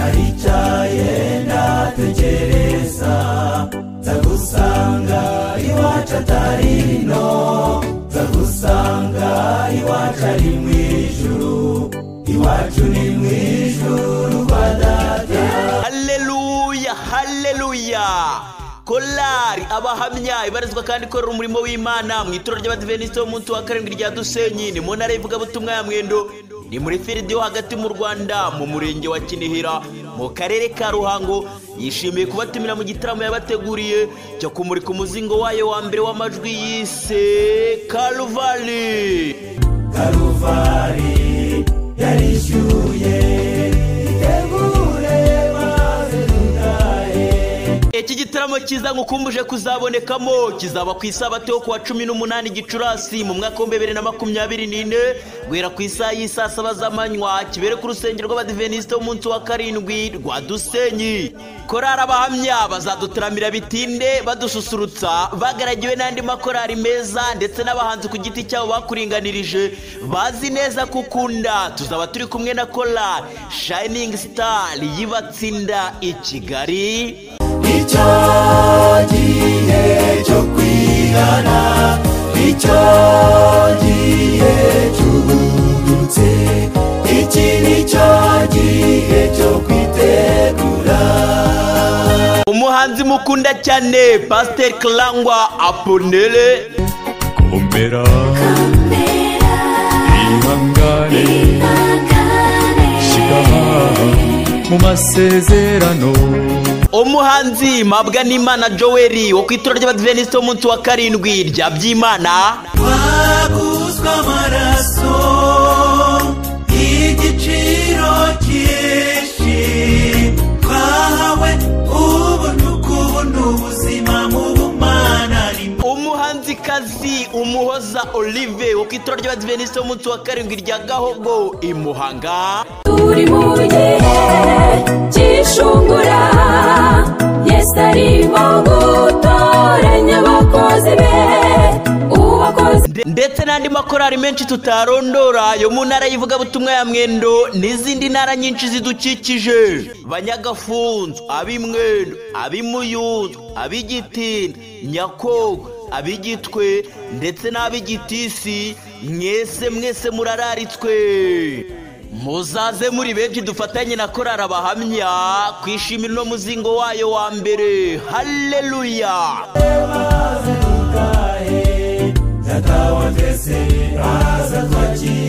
naricaye ndatekereza nzagusanga iwacu atari ino nzagusanga iwacu ari mu ijuru iwacu ni mu ijuru kwa data haleluya haleluya korari abahamya ibarizwa kandi ikorera umurimo w'imana mu itorero ry'abadiventisiti b'umunsi wa karindwi rya dusenyi ni mu ntara y'ivugabutumwa ya mwendo ni muri firidi yo hagati mu rwanda mu murenge wa kinihira mu karere ka ruhango yishimiye kubatumira mu gitaramo yabateguriye cyo kumurika umuzingo wayo wa mbere w'amajwi yise karuvari karuvari yarishyuye itegure maze dutahe iki gitaramo cyiza ngukumbuje kuzabonekamo kizaba ku isabato yo kuwa cumi n'umunani gicurasi mu mwaka w'ibihumbi bibiri na makumyabiri n'ine guhera ku isaha y'isaa saba z'amanywa kibere ku rusengero rw'abadiventisite b'umunsi wa karindwi rwa dusenyi korari abahamya bazadutaramira bitinde badususurutsa bagaragiwe n'andi makorari meza ndetse n'abahanzi ku giti cyabo bakuringanirije bazi neza ko ukunda tuzaba turi kumwe na korari shayiningi sitari y'ibatsinda i kigali icyo gihe cyo kwigana icyo gihe cyubutse iki ni cyo gihe cyo kwitegura umuhanzi mukunda cyane pasiteri karangwa aponere komera ihangane shikama mu masezerano umuhanzi mabwa n'imana joel wo ku itora ry'abadiventisiti b'umunsi wa karindwi rya byimana waguzwe amaraso igiciro cyinshi twahawe ubu n'ukubona ubuzima mu bumana ni umuhanzikazi umuhoza olive wo ku itora ry'abadiventisiti b'umunsi wa karindwi rya gahogo imuhanga turi mu gihe cy'ishungura yesu arimo gutoranya abakozi be uwakoze Nde- ndetse n'andi makorari menshi tutarondora yo mu ntara y'ivugabutumwa ya mwendo n'izindi ntara nyinshi zidukikije banyagafunzu ab'imwendo ab'imuyunzu ab'igitinda nyakogo ab'igitwe ndetse n'ab'igitisi mwese mwese murararitswe muzaze muri benshi dufatanye na korari abahamya kwishimira uno muzingo wayo wa mbere haleluya data wa twese aza twakira